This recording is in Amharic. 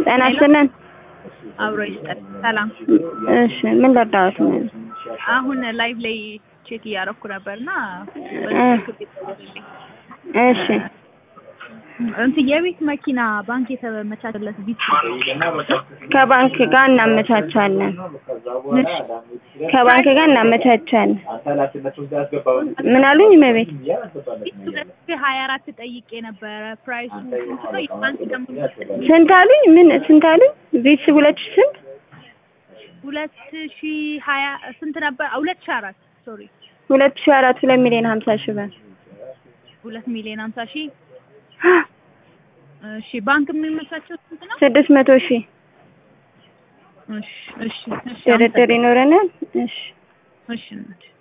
ጤና ይስጥልን። አብሮ ይስጠን። ሰላም። እሺ ምን ልርዳዎት? አሁን ላይቭ ላይ ቼክ እያደረኩ ነበርና እሺ እንትን የቤት መኪና ባንክ የተመቻቸለት ቢት ከባንክ ጋር እናመቻቻለን። ከባንክ ጋር እናመቻቻለን። ምን አሉኝ? መቤት ሁለት ሺህ ሀያ አራት ጠይቄ ነበረ። ፕራይሱ ስንት ነው? የባንክ ደግሞ ስንት አሉኝ? ምን ስንት አሉኝ? ቢስ ሁለት ሺህ ስንት ሁለት ሺህ ሀያ ስንት ነበር? ሁለት ሺህ አራት ሶሪ ሁለት ሺህ አራት ሁለት ሚሊዮን ሀምሳ ሺህ ብር ሁለት ሚሊዮን ሀምሳ ሺህ እሺ ባንክ የሚመቻቸው ስንት ነው? ስድስት መቶ ሺህ እሺ እሺ እሺ ድርድር ይኖረናል። እሺ እሺ